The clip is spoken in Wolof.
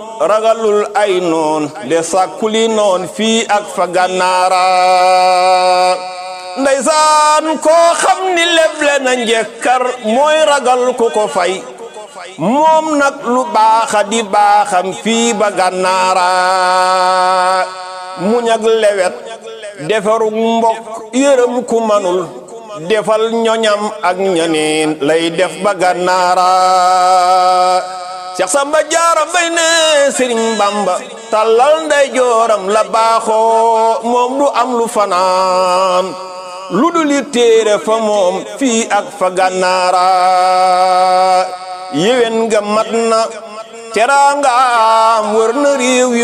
ragalul ay noon de sàkkuli noon fii ak fa gànnaara ndeysaan koo xam ni leble na njekkar mooy ragal ku ko fay moom nag lu baaxa di baaxam fii ba gànnaara muñ ak lewet defarug mbokk yërëm ku manul defal ñoñam ak ñaneen lay def ba gànnaara Seex Samba Jaara Mbay ne Sëriñ Bamba tàllal nday jooram la baaxoo moom du am lu fanaan lu dul téere fa moom fii ak fa gànnaara yéwén nga mat na teraangaam wër na réew